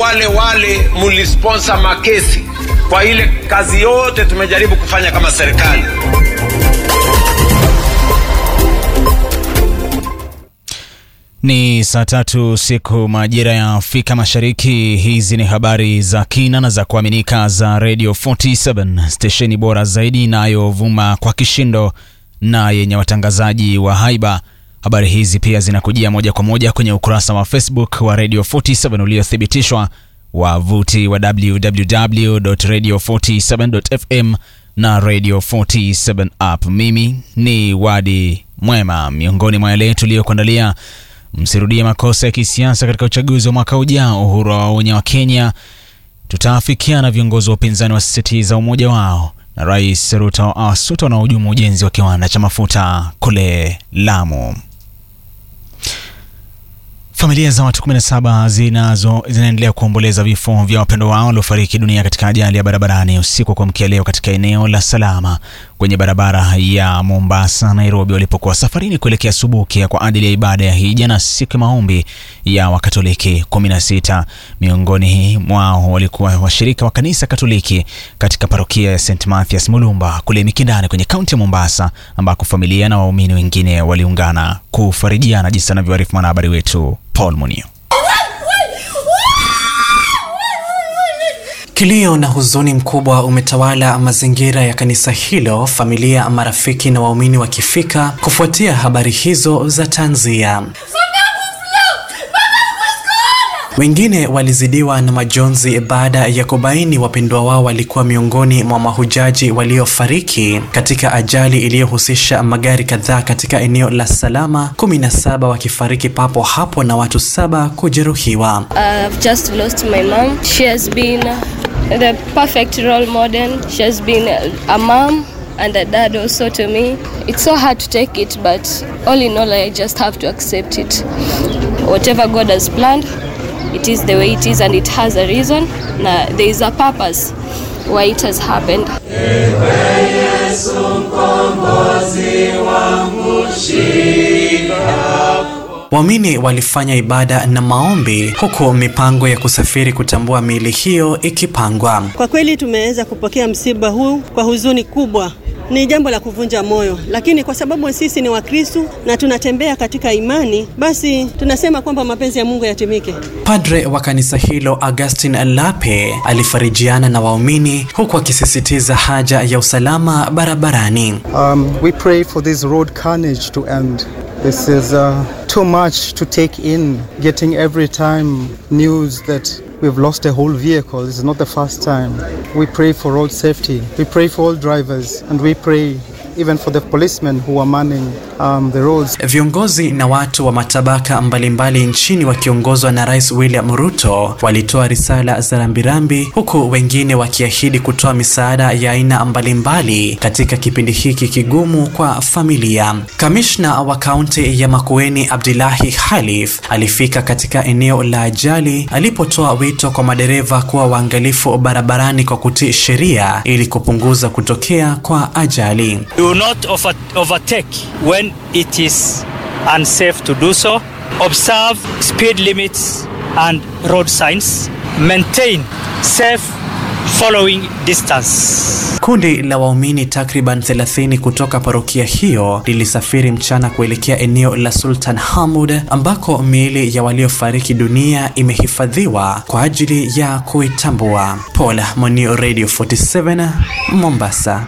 wale wale mlisponsor makesi kwa ile kazi yote tumejaribu kufanya kama serikali. Ni saa tatu siku majira ya Afrika Mashariki. Hizi ni habari za kina na za kuaminika za Radio 47 stesheni bora zaidi inayovuma kwa kishindo na yenye watangazaji wa haiba. Habari hizi pia zinakujia moja kwa moja kwenye ukurasa wa Facebook wa Radio 47 uliothibitishwa, wavuti wa www.radio47.fm na Radio 47 app. Mimi ni Wadi Mwema. Miongoni mwa yale tuliyokuandalia Msirudie makosa ya kisiasa katika uchaguzi wa mwaka ujao. Uhuru waonya wa Kenya, tutaafikiana. Viongozi wa upinzani wasisitiza umoja wao, na Rais Ruto awasuta wanaohujumu ujenzi wa kiwanda cha mafuta kule Lamu. Familia za watu 17 zinazo zinaendelea kuomboleza vifo vya wapendo wao waliofariki dunia katika ajali ya barabarani usiku wa kuamkia leo katika eneo la Salama kwenye barabara ya Mombasa Nairobi, walipokuwa safarini kuelekea Subukia kwa ajili ya ibada ya hija na siku ya maombi ya Wakatoliki 16. Miongoni mwao walikuwa washirika wa kanisa Katoliki katika parokia ya St Mathias Mulumba kule Mikindani kwenye kaunti ya Mombasa, ambako familia na waumini wengine waliungana kufarijiana, jinsi anavyoarifu mwanahabari wetu Paul Munio. Kilio na huzuni mkubwa umetawala mazingira ya kanisa hilo, familia, marafiki na waumini wakifika kufuatia habari hizo za tanzia. Wengine walizidiwa na majonzi baada ya kubaini wapendwa wao walikuwa miongoni mwa mahujaji waliofariki katika ajali iliyohusisha magari kadhaa katika eneo la Salama, 17 wakifariki papo hapo na watu saba kujeruhiwa. I've just lost my mom. She has been the perfect role model. She has been a mom and a dad also to me. It's so hard to take it, but all in all, I just have to accept it. Whatever God has planned, it is the way it is, and it has a reason. Now, there is a purpose why it has happened. Waumini walifanya ibada na maombi huku mipango ya kusafiri kutambua miili hiyo ikipangwa. Kwa kweli tumeweza kupokea msiba huu kwa huzuni kubwa. Ni jambo la kuvunja moyo, lakini kwa sababu sisi ni Wakristu na tunatembea katika imani, basi tunasema kwamba mapenzi ya Mungu yatimike. Padre wa kanisa hilo Augustine Lape alifarijiana na waumini huku akisisitiza haja ya usalama barabarani. Um, we pray for this road carnage to end. This is uh, too much to take in, getting every time news that we've lost a whole vehicle. This is not the first time. We pray for road safety. We pray for all drivers, and we pray even for the policemen who are manning um, the roads. Viongozi na watu wa matabaka mbalimbali nchini wakiongozwa na Rais William Ruto walitoa risala za rambirambi huku wengine wakiahidi kutoa misaada ya aina mbalimbali katika kipindi hiki kigumu kwa familia. Kamishna wa kaunti ya Makueni Abdullahi Khalif alifika katika eneo la ajali alipotoa wito kwa madereva kuwa waangalifu barabarani kwa kutii sheria ili kupunguza kutokea kwa ajali. Do not over overtake when it is unsafe to do so. Observe speed limits and road signs. Maintain safe following distance. Kundi la waumini takriban 30 kutoka parokia hiyo lilisafiri mchana kuelekea eneo la Sultan Hamud ambako miili ya waliofariki dunia imehifadhiwa kwa ajili ya kuitambua. Paul Monio, Radio 47 Mombasa.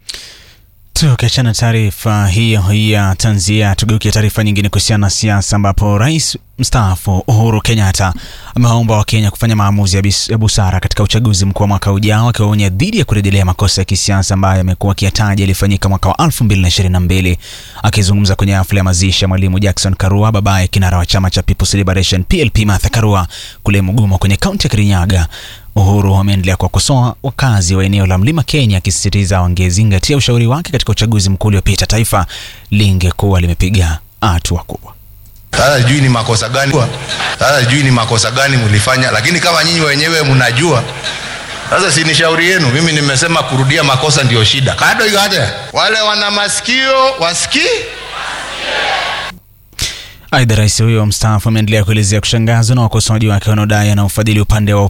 Tukiachana taarifa hiyo ya tanzia, tugeukia taarifa nyingine kuhusiana na siasa, ambapo rais mstaafu Uhuru Kenyatta amewaomba Wakenya kufanya maamuzi ya, bis, ya busara katika uchaguzi mkuu wa mwaka ujao, akiwaonya dhidi ya kurejelea makosa ya kisiasa ambayo amekuwa akiyataja yalifanyika mwaka wa 2022. Akizungumza kwenye hafla ya mazishi ya mwalimu Jackson Karua, babaye kinara wa chama cha People's Liberation PLP Martha Karua kule Mugumo kwenye kaunti ya Kirinyaga, Uhuru ameendelea kuwakosoa wakazi wa eneo la Mlima Kenya, akisisitiza wangezingatia ushauri wake katika uchaguzi mkuu uliopita, taifa lingekuwa limepiga hatua kubwa. Sasa sijui ni makosa gani, sasa sijui ni makosa gani mlifanya, lakini kama nyinyi wenyewe mnajua, sasa si ni shauri yenu. Mimi nimesema kurudia makosa ndio shida. Kado igate wale wana masikio wasikii. Aidha, rais huyo mstaafu ameendelea kuelezea kushangazwa na wakosoaji wake wanaodai anaufadhili upande wa